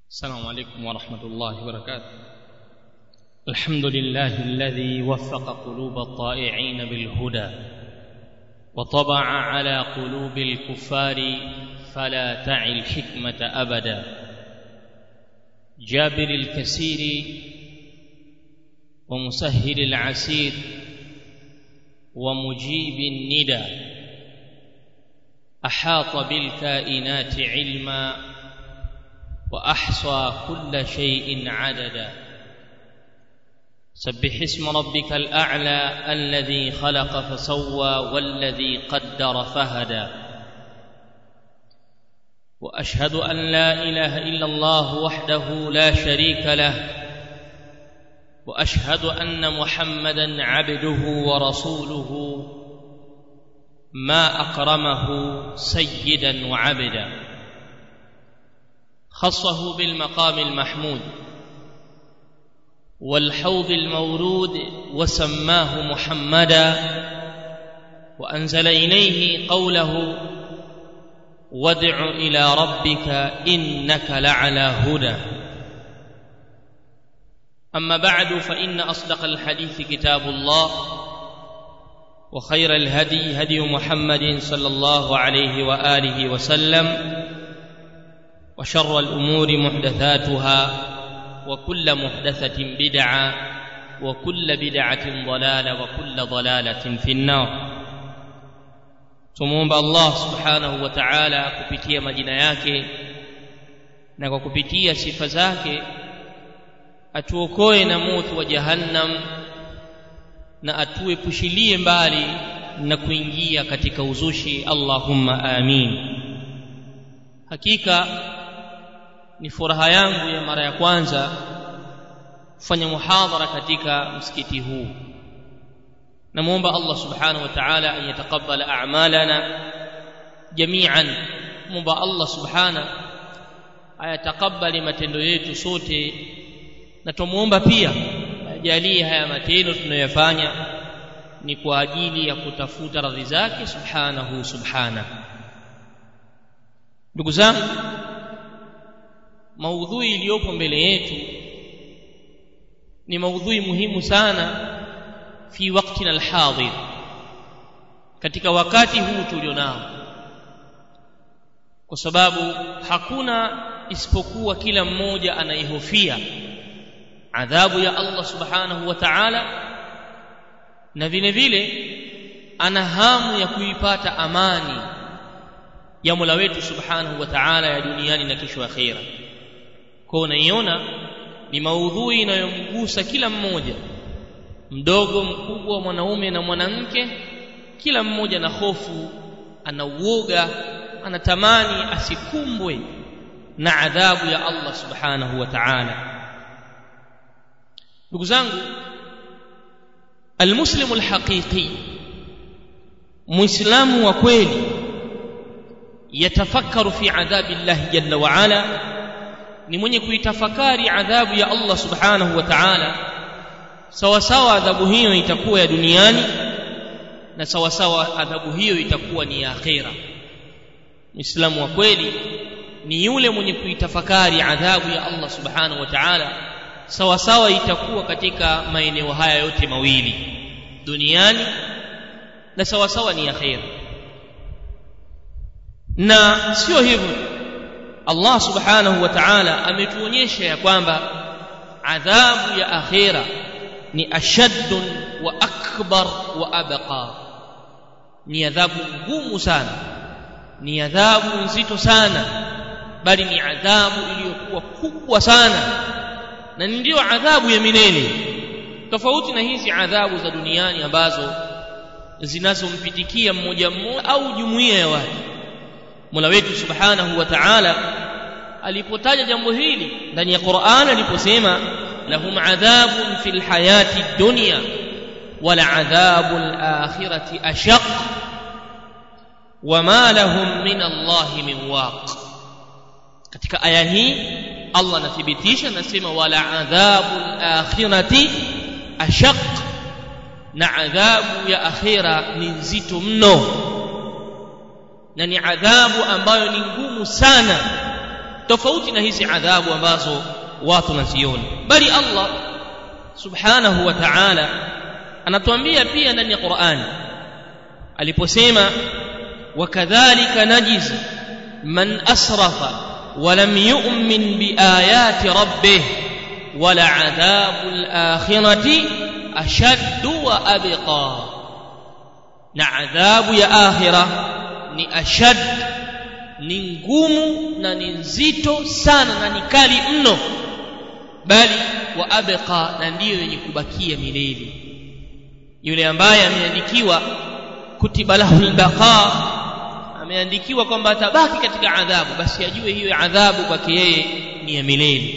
السلام عليكم ورحمة الله وبركاته الحمد لله الذي وفق قلوب الطائعين بالهدى وطبع على قلوب الكفار فلا تعي الحكمة أبدا جابر الكسير ومسهل العسير ومجيب الندى أحاط بالكائنات علما وأحصى كل شيء عددا سبح اسم ربك الأعلى الذي خلق فسوى والذي قدر فهدى وأشهد أن لا إله إلا الله وحده لا شريك له وأشهد أن محمدا عبده ورسوله ما أكرمه سيدا وعبدا خصه بالمقام المحمود والحوض المورود وسماه محمدا وأنزل إليه قوله وادع إلى ربك إنك لعلى هدى أما بعد فإن أصدق الحديث كتاب الله وخير الهدي هدي محمد صلى الله عليه وآله وسلم وشر الأمور محدثاتها وكل محدثة بدعة وكل بدعة ضلالة وكل ضلالة في النار tumuomba allah subhanahu wa taala kupitia majina yake na kwa kupitia sifa zake atuokoe na moto wa jahannam na atuepushilie mbali na kuingia katika uzushi allahumma amin hakika ni furaha yangu ya mara ya kwanza kufanya muhadhara katika msikiti huu namwomba allah subhanahu wa taala an yataqabala amalana jamian mwomba allah subhana ayatakabali matendo yetu sote na tumwomba pia ajalie haya matendo tunayoyafanya ni kwa ajili ya kutafuta radhi zake subhanahu subhana ndugu zangu maudhui iliyopo mbele yetu ni maudhui muhimu sana fi waktina alhadhir katika wakati huu tulionao kwa sababu hakuna isipokuwa kila mmoja anayehofia adhabu ya Allah subhanahu wa ta'ala na vile vile ana hamu ya kuipata amani ya Mola wetu subhanahu wa ta'ala ya duniani na kesho akhera kwa unaiona ni maudhui inayomgusa kila mmoja mdogo mkubwa mwanaume na mwanamke kila mmoja na hofu ana uoga anatamani asikumbwe na adhabu ya Allah subhanahu wa ta'ala ndugu zangu almuslimu alhaqiqi muislamu wa kweli yatafakkaru fi adhabi Allah jalla wa ala ni mwenye kuitafakari adhabu ya Allah subhanahu wa ta'ala sawa sawa adhabu hiyo itakuwa ya duniani na sawa sawa adhabu hiyo itakuwa ni ya akhera muislamu wa kweli ni yule mwenye kuitafakari adhabu ya Allah subhanahu wa ta'ala sawa sawa itakuwa katika maeneo haya yote mawili duniani na sawa sawa ni akhera na sio hivyo Allah subhanahu wa ta'ala ametuonyesha ya kwamba adhabu ya akhera ni ashaddun wa akbar wa abqa ni adhabu ngumu sana ni adhabu nzito sana bali ni adhabu iliyokuwa kubwa sana na ndiyo adhabu ya milele tofauti na hizi adhabu za duniani ambazo zinazompitikia mmoja mmoja au jumuiya ya watu Mola wetu Subhanahu wa Ta'ala alipotaja jambo hili ndani ya Qur'an aliposema lahum adhabun fil hayati dunya wala adhabul akhirati ashaq wama lahum min Allah min waq katika aya hii Allah anathibitisha anasema wala adhabul akhirati ashaq na adhabu ya akhira ni nzito mno na ni adhabu ambayo ni ngumu sana tofauti na hizi adhabu ambazo watu wanaziona bali Allah subhanahu wa ta'ala anatuambia pia ndani ya Qur'ani aliposema wakadhalika najizi man asrafa ولم يؤمن بآيات ربه ولعذاب الآخرة أشد وأبقى نعذاب يا آخرة ni ashad ni ngumu na ni nzito sana na ni kali mno bali wa abqa na ndiyo yenye kubakia milele yule ambaye ameandikiwa kutiba lahu albaqa ameandikiwa kwamba atabaki katika adhabu basi ajue hiyo adhabu kwake yeye ni ya milele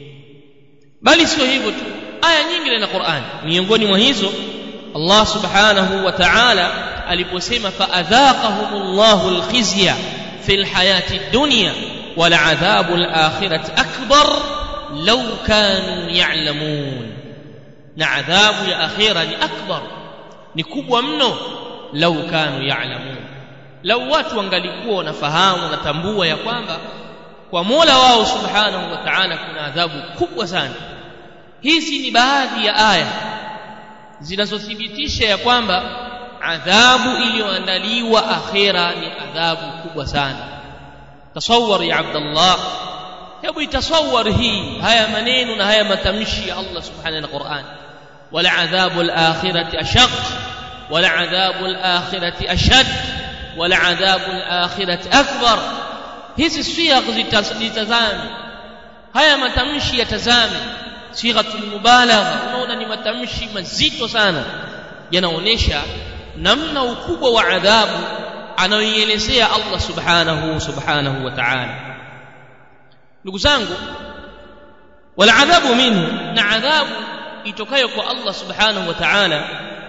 bali sio hivyo tu aya nyingi na Qur'an miongoni mwa hizo Allah subhanahu wa ta'ala aliposema faadhaqahumullahu alkhizya fil hayati dunya wal adhabu al-akhirati akbar law kanu ya'lamun na adhabu ya akhira ni akbar ni kubwa mno law kanu ya'lamun lau watu wangalikuwa wanafahamu wanatambua ya kwamba kwa Mola wao subhanahu wa ta'ala kuna adhabu kubwa sana hizi ni baadhi ya aya zinazothibitisha ya kwamba adhabu iliyoandaliwa akhira ni adhabu kubwa sana tasawwar ya Abdullah hebu itasawwar hii haya maneno na haya matamshi ya Allah subhanahu wa Qur'an wala adhabu al-akhirati ashaq wala adhabu al-akhirati ashad wala adhabu al-akhirati akbar hizi sigha zitazame haya matamshi yatazame sighatul mubalagha unaona ni matamshi mazito sana yanaonesha namna ukubwa wa adhabu anayoielezea Allah subhanahu subhanahu wa ta'ala ndugu zangu wala adhabu minhu na adhabu itokayo kwa Allah subhanahu wa ta'ala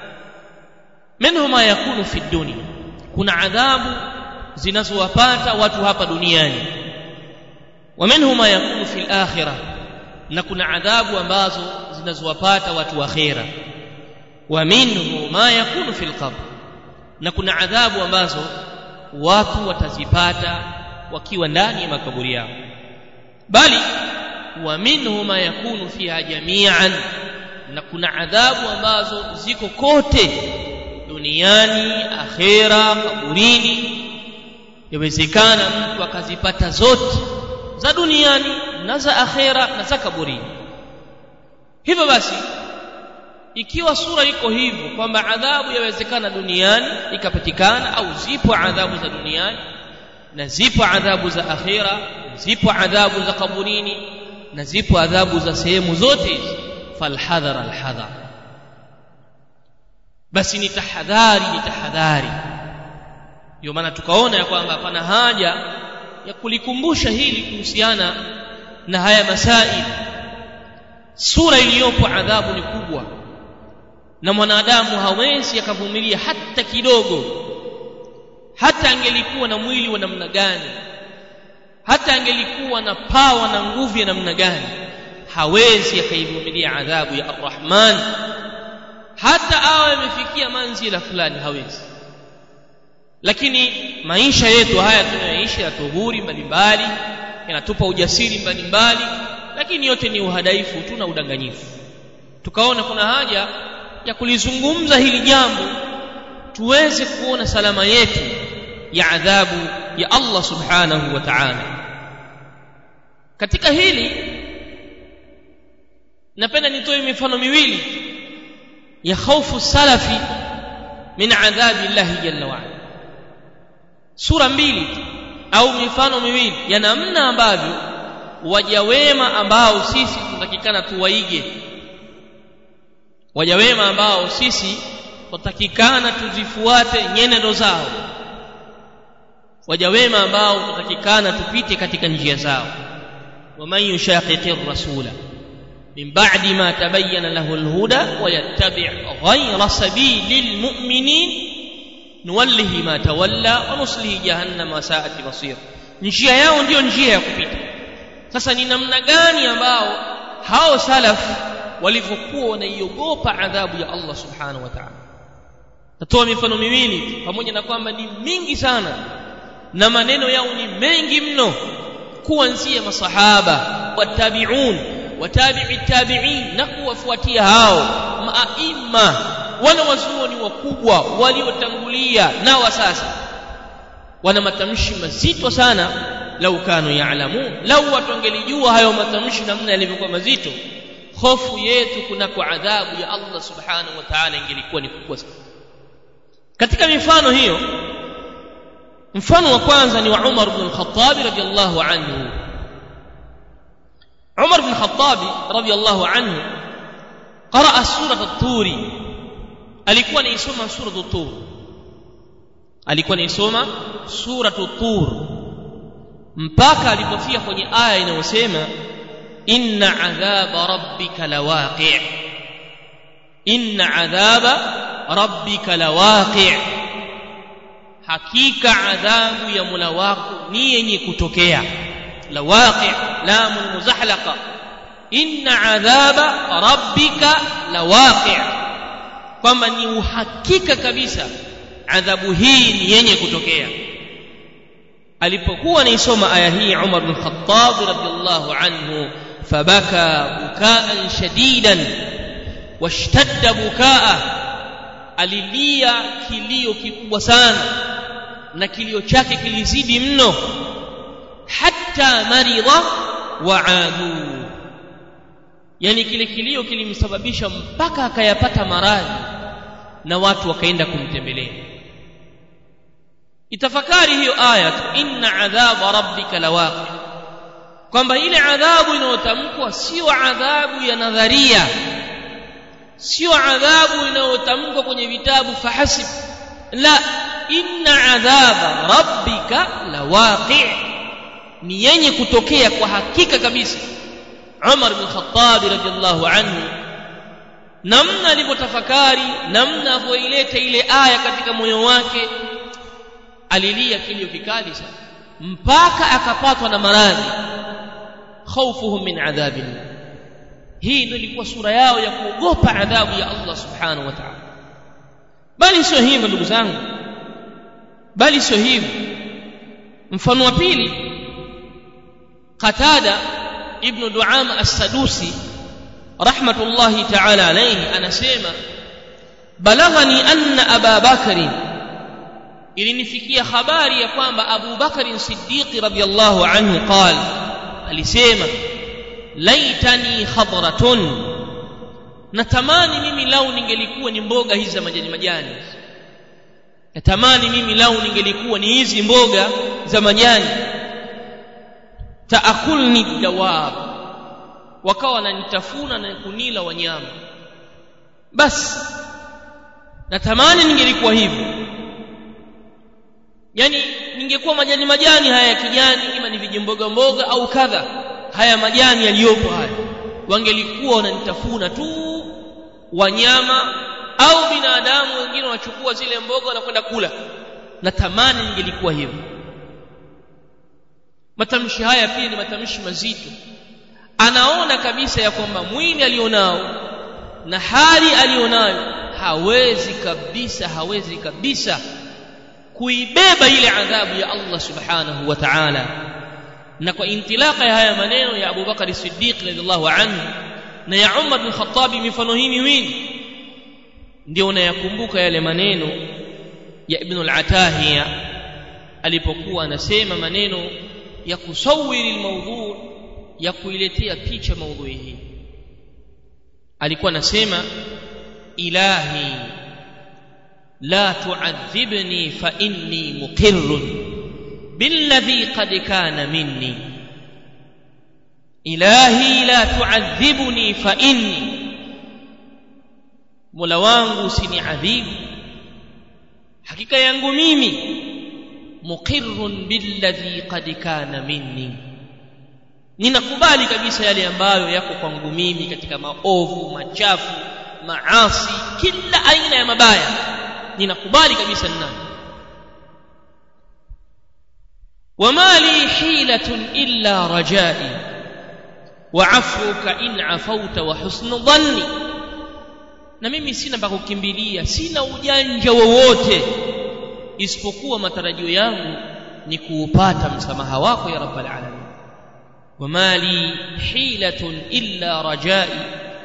minhu ma yakunu fi dunya kuna adhabu zinazowapata watu hapa duniani wa minhu ma yakunu fi al-akhirah na kuna adhabu ambazo zinazowapata watu wa akhira wa minhu ma yakunu fi al-qabr na kuna adhabu ambazo watu watazipata wakiwa ndani ya makaburi yao bali wa minhu ma yakunu fiha jami'an na kuna adhabu ambazo ziko kote duniani akhera kaburini yawezekana mtu akazipata zote za duniani na za akhera na za kaburini hivyo basi ikiwa sura iko hivyo kwamba adhabu yawezekana duniani ikapatikana au zipo adhabu za duniani na zipo adhabu za akhera zipo adhabu za kaburini na zipo adhabu za sehemu zote hizi falhadhar alhadhar basi ni tahadhari ni tahadhari ndio maana tukaona ya kwamba hapana haja ya kulikumbusha hili kuhusiana na haya masaili sura iliyopo adhabu ni kubwa na mwanadamu hawezi akavumilia hata kidogo hata angelikuwa na mwili wa namna gani hata angelikuwa na pawa na nguvu ya namna gani hawezi akaivumilia adhabu ya arrahman hata awe amefikia manzila fulani hawezi lakini maisha yetu haya tunayoishi ya tuhuri mbalimbali yanatupa ujasiri mbalimbali lakini yote ni uhadaifu tu na udanganyifu tukaona kuna haja ya kulizungumza hili jambo tuweze kuona salama yetu ya adhabu ya Allah subhanahu wa ta'ala katika hili napenda nitoe mifano miwili ya khaufu salafi min adhabi Allah jalla wa ala sura mbili au mifano miwili ya namna ambavyo waja wema ambao sisi tunatakikana tuwaige waja wema ambao sisi tunatakikana tuzifuate nyenendo zao waja wema ambao tunatakikana tupite katika njia zao waman yushaqiqi rasula من بعد ما تبين له الهدى ويتبع غير سبيل المؤمنين نوله ما تولى ونصله جهنم وساءت مصير njia yao ndiyo njia ya kupita sasa ni namna gani ambao hao salaf walivyokuwa wanaiogopa adhabu ya Allah subhanahu wa ta'ala natoa mifano miwili pamoja na kwamba ni mingi sana na maneno yao ni mengi mno kuanzia masahaba watabi'un watabi'i tabi'in na kuwafuatia hao maaima wana wazuoni wakubwa waliotangulia na wa sasa wana matamshi mazito sana lau kanu yaalamun lau watu wangelijua hayo matamshi namna yalivyokuwa mazito hofu yetu kunako adhabu ya Allah subhanahu wa ta'ala ingelikuwa ni kubwa sana katika mifano hiyo mfano wa kwanza ni wa Umar ibn al-Khattab radiyallahu anhu Umar ibn al-Khattab radiyallahu anhu قرأ سورة الطور alikuwa anaisoma sura at-tur alikuwa anaisoma sura at-tur mpaka alipofika kwenye aya inayosema inna adhaba rabbika lawaqi' inna adhaba rabbika lawaqi' hakika adhabu ya Mola wako ni yenye kutokea lawaqi' lamu muzahlaqa inna adhaba rabbika lawaqi' kwamba ni uhakika kabisa adhabu hii ni yenye kutokea alipokuwa anaisoma aya hii Umar bin Khattab radhiallahu anhu fabaka bukaan shadidan washtadda bukaa alilia kilio kikubwa sana na kilio chake kilizidi mno hatta maridha waadu yani kile kilio kilimsababisha mpaka akayapata maradhi na watu wakaenda kumtembelea itafakari hiyo aya inna adhaba rabbika lawaqi kwamba ile adhabu inayotamkwa sio adhabu ya nadharia sio adhabu inayotamkwa kwenye vitabu fahasib la inna adhaba rabbika lawaqi ni yenye kutokea kwa hakika kabisa Umar bin Khattab radhiallahu anhu namna alivyotafakari namna alivyoileta ile aya katika moyo wake alilia kilio kikali sana mpaka akapatwa na maradhi khawfuhum min adhabillah hii ndio ilikuwa sura yao ya kuogopa adhabu ya Allah subhanahu wa ta'ala bali sio hivyo ndugu zangu bali sio hivyo mfano wa pili qatada ibn duama as-sadusi rahmatullahi ta'ala alayhi anasema balaghani anna aba bakri ilinifikia habari ya kwamba Abu Bakari Siddiq radhiyallahu anhu qal alisema laitani khadratun natamani mimi lau ningelikuwa ni mboga hizi za majani majani natamani mimi lau ningelikuwa ni hizi mboga za majani taakulni dawab wakawa wananitafuna na kunila wanyama basi natamani ningelikuwa hivyo yani ningekuwa majani majani haya ya kijani ima ni vijimboga mboga au kadha haya majani yaliyopo haya wangelikuwa wananitafuna tu wanyama au binadamu wengine wanachukua zile mboga wanakwenda kula natamani ningelikuwa hivyo matamshi haya pia ni matamshi mazito anaona kabisa ya kwamba mwili alionao na hali alionayo hawezi kabisa hawezi kabisa kuibeba ile adhabu ya Allah subhanahu wa ta'ala na kwa intilaka ya haya maneno ya Abu Bakar Siddiq radhiallahu anhu na ya Umar bin Khattab mifano hii miwili ndio unayakumbuka yale maneno ya Ibn al-Atahiya alipokuwa anasema maneno ya kusawiri almawdhu ya kuiletea picha maudhui hii alikuwa anasema ilahi لا تعذبني فإني مقر بالذي قد كان مني إلهي لا تعذبني فإني mola wangu usiniadhibu hakika yangu mimi muqirrun billadhi qad kana minni ninakubali kabisa yale ambayo yako kwangu mimi katika maovu machafu maasi kila aina ya mabaya ninakubali kabisa ninayo وما لي حيلة إلا رجائي وعفوك إن عفوت وحسن ظني na mimi sina pa kukimbilia sina ujanja wowote isipokuwa matarajio yangu ni kuupata msamaha wako ya rabbal alamin وما لي حيلة إلا رجائي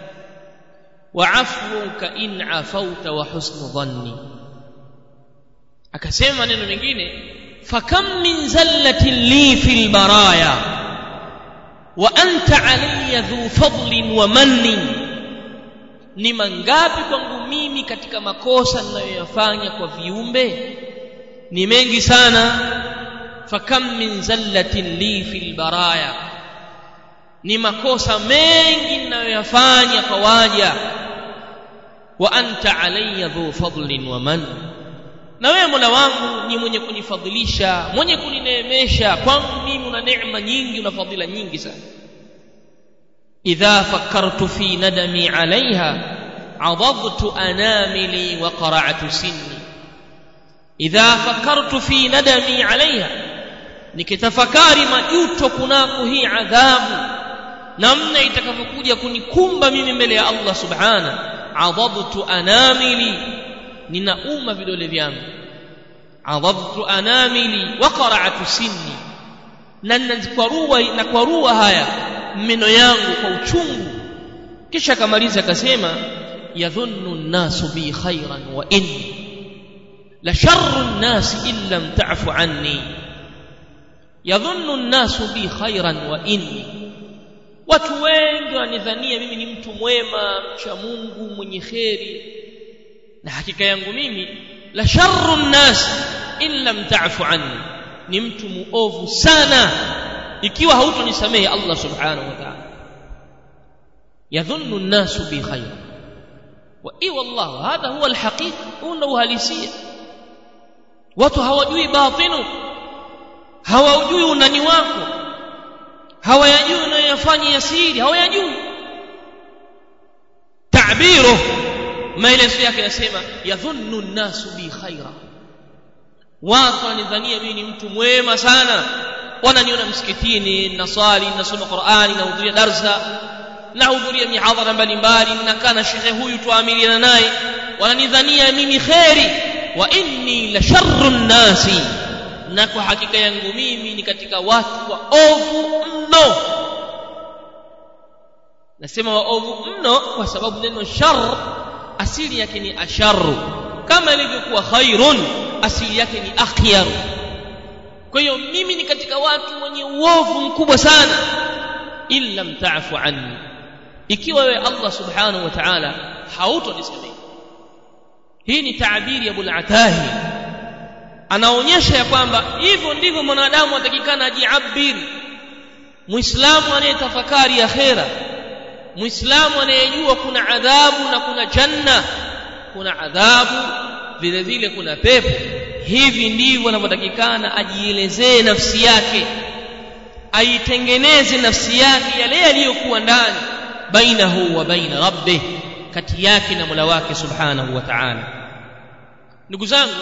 وعفوك إن عفوت وحسن ظني akasema neno lingine fakam min zallatin li fil baraya wa anta alayya dhu fadlin wa mannin ni mangapi kwangu mimi katika makosa ninayoyafanya kwa viumbe ni mengi sana fakam min zallatin li fil baraya ni makosa mengi ninayoyafanya kwa waja wa anta alayya dhu fadlin wa man na wewe Mola wangu ni mwenye kunifadhilisha mwenye kunineemesha kwangu mimi una neema nyingi una fadhila nyingi sana idha fakkartu fi nadami alaiha adadtu anamili wa qara'tu sinni idha fakkartu fi nadami alaiha nikitafakari majuto kunako hii adhabu namna itakavyokuja kunikumba mimi mbele ya Allah subhana adadtu anamili ninauma vidole vyangu adadtu anamili wa qara'tu sinni na ninakwarua na kwarua haya meno yangu kwa uchungu kisha akamaliza akasema yadhunnu an-nasu bi khairan wa inni la sharru an-nas in lam ta'fu anni yadhunnu an-nasu bi khairan wa inni watu wengi wanidhania mimi ni mtu mwema mcha Mungu mwenye kheri na hakika yangu mimi la sharru nnas in lam ta'fu anni ni mtu muovu sana ikiwa hautonisamehe Allah subhanahu wa ta'ala yadhunnu an-nasu bi khair wa i wallah hadha huwa al-haqiqa una uhalisia watu hawajui batinu hawajui undani wako hawayajui unayoyafanya yasiri hawayajui ta'biruhu maelezo yake yanasema yadhunnu nnasu bi khaira watu wanidhania mimi ni mtu mwema sana wananiona msikitini nasali nasoma qurani nahudhuria darsa nahudhuria mihadhara mbalimbali nakaa na shekhe huyu tuamiliana naye wananidhania mimi kheri wa inni la sharru nnasi na kwa hakika yangu mimi ni katika watu waovu mno nasema waovu mno kwa sababu neno shar asili yake ni asharu kama ilivyokuwa khairun asili yake ni akhyaru kwa hiyo mimi ni katika watu wenye uovu mkubwa sana illa mtaafu anni ikiwa wewe Allah subhanahu wa ta'ala hautonisamehe hii ni taabiri ya Abul Atahi anaonyesha ya kwamba hivyo ndivyo mwanadamu atakikana ajiabiri muislamu anayetafakari akhera muislamu anayejua kuna adhabu na kuna janna kuna adhabu vile vile kuna pepo hivi ndivyo anavyotakikana ajielezee nafsi yake aitengeneze nafsi yake yale yaliyokuwa ndani bainahu wa baina rabbih kati yake na Mola wake subhanahu wa ta'ala ndugu zangu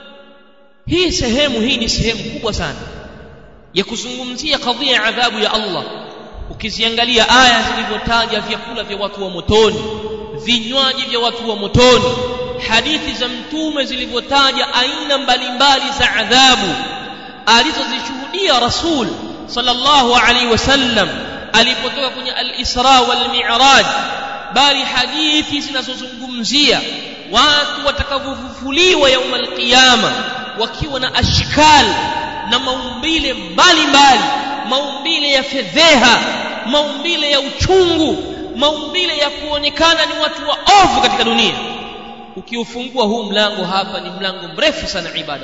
hii sehemu hii ni sehemu kubwa sana ya kuzungumzia kadhia ya adhabu ya Allah ukiziangalia aya zilivyotaja vyakula vya watu wa motoni vinywaji vya watu wa motoni hadithi za mtume zilivyotaja aina mbalimbali za adhabu alizozishuhudia rasul sallallahu alaihi wasallam alipotoka kwenye al-Isra wal Mi'raj bali hadithi zinazozungumzia watu watakavyofufuliwa yaum al-qiyama wakiwa na ashkal na maumbile mbalimbali maumbile ya fedheha maumbile ya uchungu maumbile ya kuonekana ni watu waovu katika dunia ukiufungua huu mlango hapa ni mlango mrefu sana ibada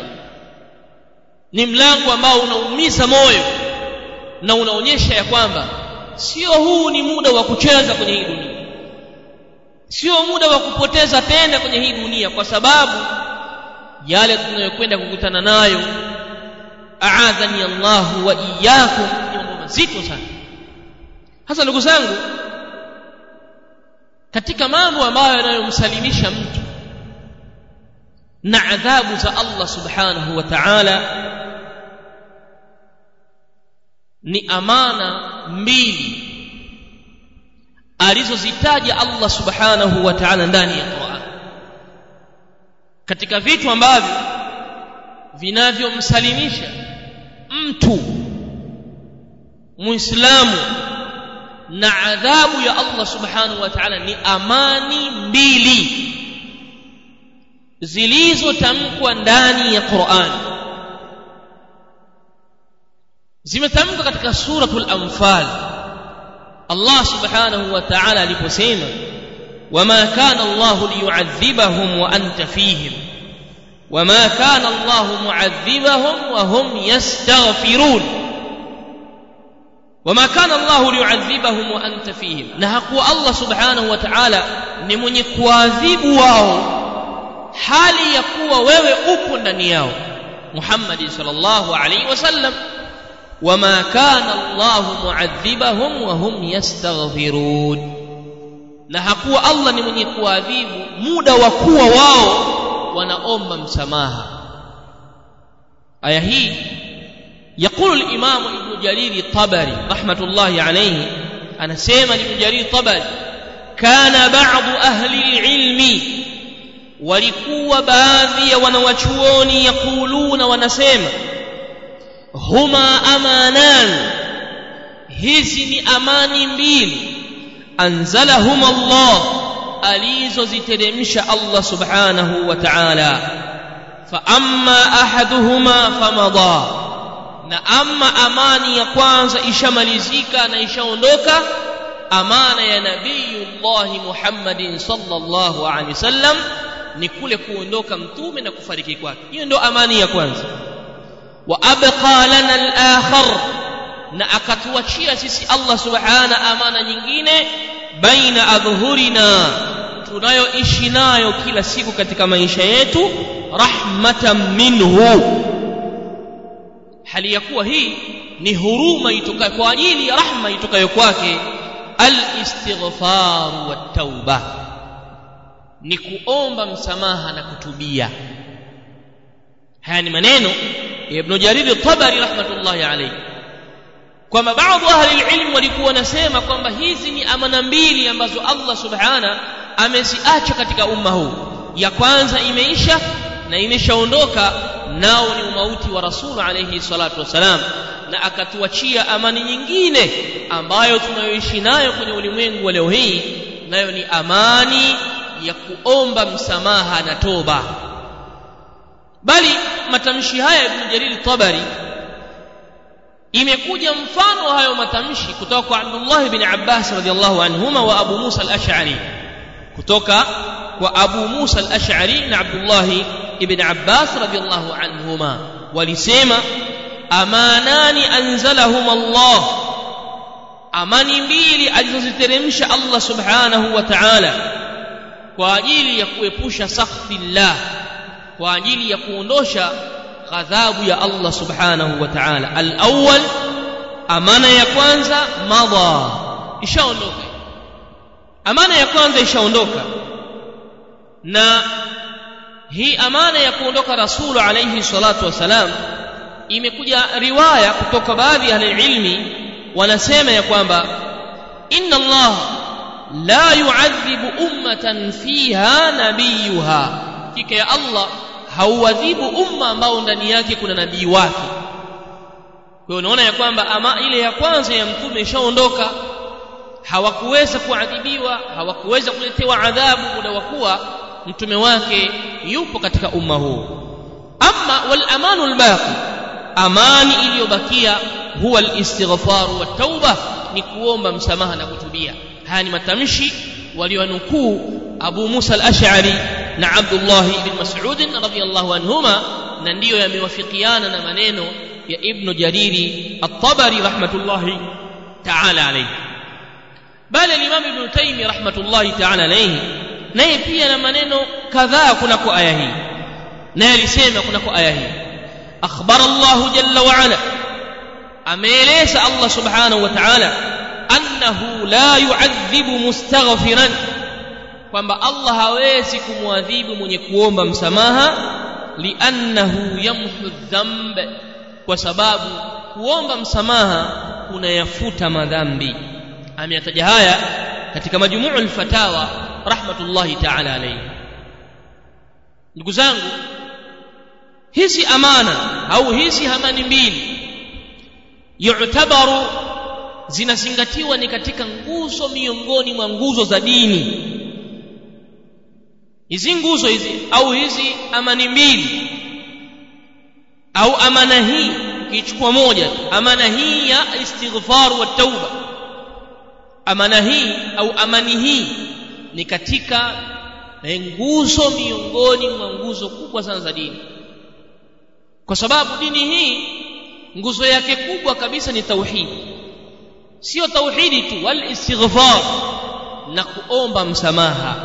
ni mlango ambao unaumiza moyo na unaonyesha ya kwamba sio huu ni muda wa kucheza kwenye hii dunia sio muda wa kupoteza tenda kwenye hii dunia kwa sababu yale tunayokwenda kukutana nayo aadhani Allah wa iyyakum ni mambo mazito sana hasa ndugu zangu katika mambo ambayo yanayomsalimisha mtu na adhabu za Allah subhanahu wa ta'ala ni amana mbili alizozitaja Allah subhanahu wa ta'ala ndani ya Qur'an katika vitu ambavyo vinavyomsalimisha mtu muislamu na adhabu ya Allah subhanahu wa ta'ala ni amani mbili zilizotamkwa ndani ya Qur'an zimetamkwa katika suratul anfal Allah subhanahu wa ta'ala aliposema wama kana Allah liyu'adhibahum wa anta fihim wama kana Allah mu'adhibahum wa hum yastaghfirun wama kana Allah liyu'adhibahum wa anta fihim na hakuwa Allah subhanahu wa ta'ala ni mwenye kuadhibu wao hali ya kuwa wewe upo ndani yao Muhammad sallallahu alaihi wasallam wama kana Allah muadhibahum wa hum yastaghfirun na hakuwa Allah ni mwenye kuadhibu muda wa kuwa wao wanaomba msamaha aya hii يقول الإمام ابن جرير الطبري رحمة الله عليه أنا سيما ابن جرير الطبري كان بعض أهل العلم walikuwa baadhi ya wanawachuoni yakuluna wanasema huma amanan hizi ni amani mbili anzalahum Allah alizoziteremsha Allah subhanahu wa ta'ala fa amma ahaduhuma famada na amma amani ya kwanza ishamalizika na ishaondoka amana ya nabiyullah Muhammadin sallallahu alaihi wasallam ni kule kuondoka mtume na kufariki kwake hiyo ndio amani ya kwanza wa abqa lana al-akhar na akatuachia sisi Allah subhana amana nyingine baina adhhurina tunayoishi nayo kila siku katika maisha yetu rahmatan minhu hali ya kuwa hii ni huruma itokayo kwa ajili ya rahma itokayo kwake al-istighfar wa tauba ni kuomba msamaha na kutubia haya ni maneno ya ibn jarir at-tabari rahmatullahi alayhi kwamba baadhi ahli ilmu walikuwa wanasema kwamba hizi ni amana mbili ambazo Allah subhana ameziacha katika umma huu ya kwanza imeisha na imeshaondoka nao ni umauti wa rasul alayhi salatu wasalam na akatuachia amani nyingine ambayo tunayoishi nayo kwenye ulimwengu wa leo hii nayo ni amani ya kuomba msamaha na toba bali matamshi haya ibn jarir tabari imekuja mfano hayo matamshi kutoka kwa Abdullah ibn Abbas radhiallahu anhuma wa Abu Musa al-Ash'ari kutoka kwa Abu Musa al-Ash'ari na Abdullah ibn Abbas radhiallahu anhuma walisema amanani anzalahum Allah amani mbili alizoziteremsha Allah subhanahu wa ta'ala kwa ajili ya kuepusha sakhtillah kwa ajili ya kuondosha ghadhabu ya Allah subhanahu wa ta'ala al-awwal amana ya kwanza madha ishaondoka amana ya kwanza ishaondoka na hii amana ya kuondoka rasulu alayhi salatu wasalam imekuja riwaya kutoka baadhi ya ilmi wanasema ya kwamba inna Allah la yu'adhibu ummatan fiha nabiyuha kika ya Allah hauadhibu umma ambao ndani yake kuna nabii wake kwa hiyo unaona ya kwamba ama ile ya kwanza ya mtume ishaondoka hawakuweza kuadhibiwa hawakuweza kuletewa adhabu muda wa kuwa mtume wake yupo katika umma huu amma wal amanu albaqi amani iliyobakia huwa alistighfar wa tauba ni kuomba msamaha na kutubia haya ni matamshi walionukuu Abu Musa al-Ash'ari na Abdullah ibn Mas'ud radhiyallahu anhuma na ndiyo yamewafikiana na maneno ya Ibn Jariri at-Tabari rahmatullahi ta'ala alayhi bali al-Imam Ibn Taymi rahmatullahi ta'ala alayhi naye pia na maneno kadhaa kunako aya hii naye alisema kunako aya hii akhbara Allah jalla wa ala ameeleza Allah subhanahu wa ta'ala annahu la yu'adhibu mustaghfiran kwamba Allah hawezi kumwadhibu mwenye kuomba msamaha liannahu yamhu dhanb kwa sababu kuomba msamaha kunayafuta madhambi ameyataja haya katika majmuu al-fatawa rahmatullahi ta'ala alayhi ndugu zangu hizi amana au hizi amani mbili yu'tabaru zinazingatiwa ni katika nguzo miongoni mwa nguzo za dini hizi nguzo hizi au hizi amani mbili au amana hii ukichukua moja amana hii ya istighfar wa tauba amana hii au amani hii ni katika nguzo miongoni mwa nguzo kubwa sana za dini kwa sababu dini hii nguzo yake kubwa kabisa ni tauhidi sio tauhidi tu wal istighfar na kuomba msamaha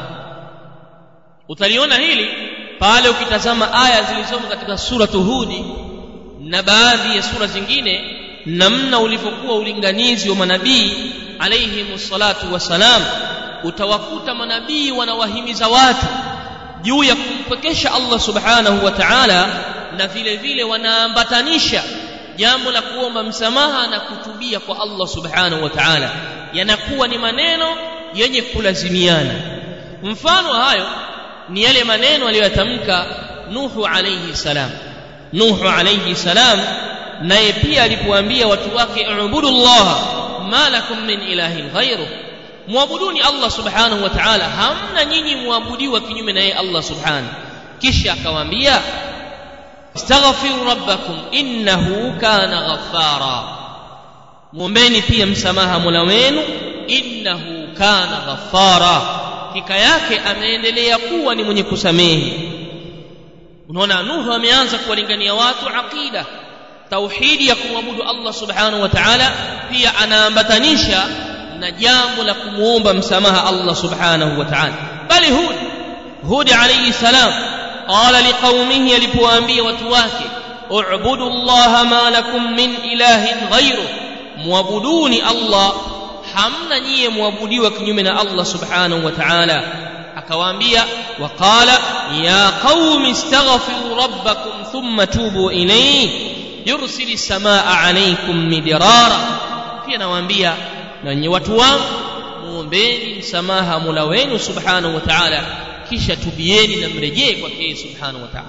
utaliona hili pale ukitazama aya zilizomo katika suratu hudi na baadhi ya sura zingine namna ulivyokuwa ulinganizi wa manabii alayhimu salatu wassalam utawakuta manabii wanawahimiza watu juu ya kumpekesha Allah subhanahu wa ta'ala na vile vile wanaambatanisha jambo la kuomba msamaha na kutubia kwa Allah subhanahu wa ta'ala yanakuwa ni maneno yenye kulazimiana mfano hayo ni yale maneno aliyoyatamka Nuhu alayhi salam Nuhu alayhi salam naye pia alipoambia watu wake ubudullah ma lakum min ilahin ghayruh muabuduni Allah subhanahu wa ta'ala hamna nyinyi muabudiwa kinyume na yeye Allah subhanahu kisha akawaambia astaghfiru rabbakum innahu kana ghaffara muombeni pia msamaha mola wenu innahu kana ghaffara hakika yake ameendelea kuwa ni mwenye kusamehe unaona nuhu ameanza kuwalingania watu aqida tauhidi ya kumwabudu Allah subhanahu wa ta'ala pia anaambatanisha na jambo la kumuomba msamaha Allah subhanahu wa ta'ala bali hud hud alayhi salam qala liqaumihi alipowaambia watu wake u'budu Allah ma lakum min ilahin ghayru muabuduni Allah hamna nyie muabudiwa kinyume na Allah subhanahu wa ta'ala akawaambia waqala ya qaumi istaghfiru rabbakum thumma tubu ilayhi yursili samaa alaykum midrara pia nawaambia na nyie watu wangu muombeni msamaha Mola wenu subhanahu wa ta'ala kisha tubieni na mrejee kwake subhanahu wa ta'ala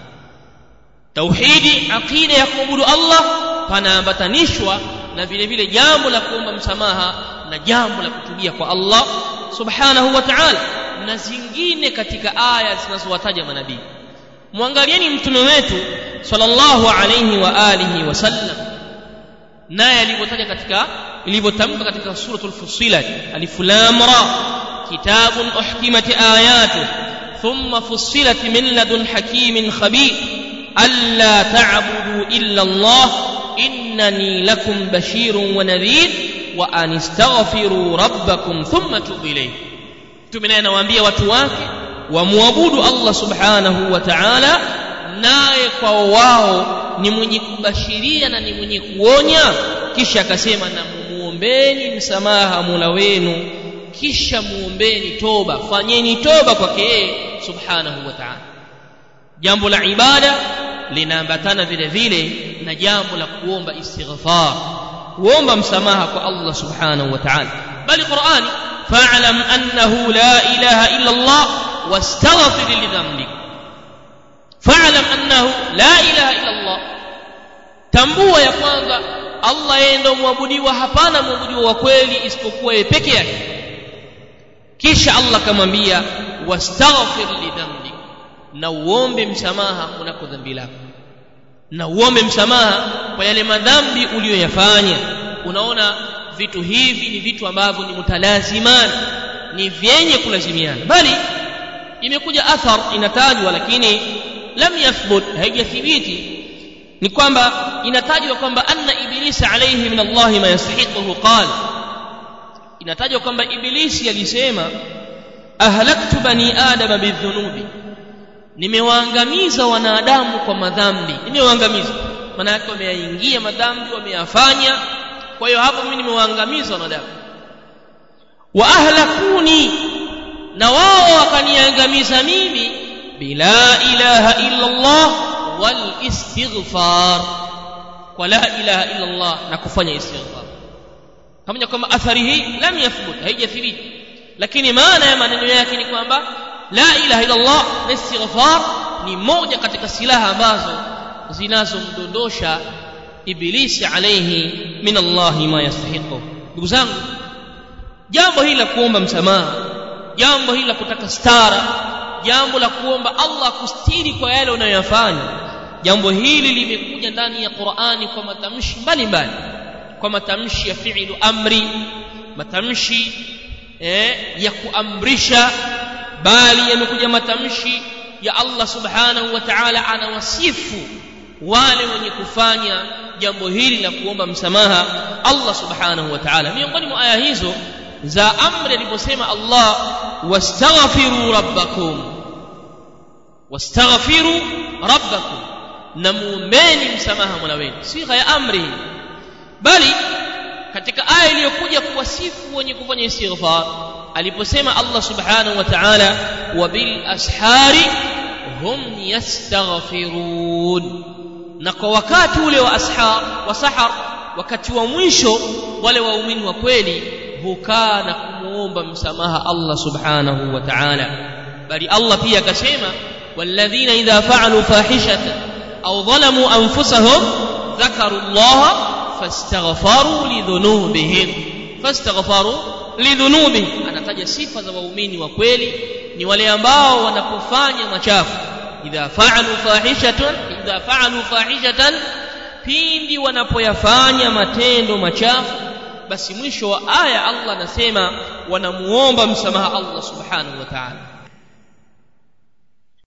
tauhidi aqida ya kuabudu Allah panaambatanishwa na vile vile jambo la kuomba msamaha na jambo la kutubia kwa Allah subhanahu wa ta'ala na zingine katika aya zinazowataja manabii mwangalieni mtume wetu sallallahu alayhi wa alihi wasallam naye alivyotaja katika ilivyotamka katika suratul fusilat alif lam ra kitabun uhkimat ayatuhu thumma fusilat min ladun hakimin khabir alla ta'budu illa Allah innani lakum bashirun wa nadhir wa an istaghfiru rabbakum thumma tubu ilayhi mtume naye anawaambia watu wake wamwabudu Allah subhanahu wa ta'ala naye kwao wao ni mwenye kubashiria na ni mwenye kuonya kisha akasema na muombeni msamaha Mola wenu kisha muombeni toba fanyeni toba kwake yeye subhanahu wa ta'ala jambo la ibada linaambatana vile vile na jambo la kuomba istighfar kuomba msamaha kwa Allah subhanahu wa ta'ala bali Qur'ani fa'lam annahu la ilaha illa Allah wastaghfir li dhanbik fa'lam annahu la ilaha illa Allah tambua ya kwamba Allah yeye ndo mwabudiwa hapana mwabudiwa wa kweli isipokuwa yeye peke yake kisha Allah kamwambia wastaghfir li dhanbik na uombe msamaha kunako dhambi lako na uombe msamaha kwa yale madhambi uliyoyafanya unaona vitu hivi ni vitu ambavyo ni mutalazimani ni vyenye kulazimiana bali imekuja athar inatajwa lakini lam yathbut haijathibiti ni kwamba inatajwa kwamba anna ibilisa alayhi min Allah ma yastahiquhu qala inatajwa kwamba ibilisi alisema ahlaktu bani adama bidhunubi nimewaangamiza wanadamu kwa madhambi nimewaangamiza maana yake wameyaingia madhambi wameyafanya kwa hiyo hapo mimi nimewaangamiza wanadamu wa ahlakuni na wao wakaniangamiza mimi bila ilaha illa Allah wal istighfar kwa la ilaha illa Allah na kufanya istighfar pamoja kwamba athari hii lam yathbut haijathibiti lakini maana ya maneno yake ni kwamba la ilaha illa Allah na istighfar ni moja katika silaha ambazo zinazomdondosha ibilisi alayhi min Allah ma yastahiqu ndugu zangu jambo hili la kuomba msamaha jambo hili la kutaka stara jambo la kuomba Allah akustiri kwa yale unayoyafanya jambo hili limekuja ndani ya Qur'ani kwa matamshi mbalimbali kwa matamshi ya fi'lu amri matamshi eh, ya kuamrisha bali yamekuja matamshi ya Allah subhanahu wa ta'ala anawasifu wale wenye kufanya jambo hili la kuomba msamaha Allah subhanahu wa ta'ala miongoni mwa aya hizo za amri aliposema Allah wastaghfiru rabbakum wastaghfiru rabbakum na muombeni msamaha mola wenu sigha ya amri bali katika aya iliyokuja kuwasifu wenye kufanya istighfar aliposema Allah subhanahu wa ta'ala wa bil ashari hum yastaghfirun na kwa wakati ule wa ashar wa sahar wakati wa mwisho wale waumini wa kweli hukaa na kumuomba msamaha Allah subhanahu wa ta'ala bali Allah pia akasema walladhina idha fa'alu fahishatan aw dhalamu anfusahum dhakaru Allah fastaghfaru lidhunubihim fastaghfaru lidhunubihim anataja sifa za waumini wa kweli ni wale ambao wanapofanya machafu idha fa'alu fahishatan idha fa'alu fahishatan pindi wanapoyafanya matendo machafu basi mwisho wa aya Allah anasema wanamuomba msamaha Allah subhanahu wa ta'ala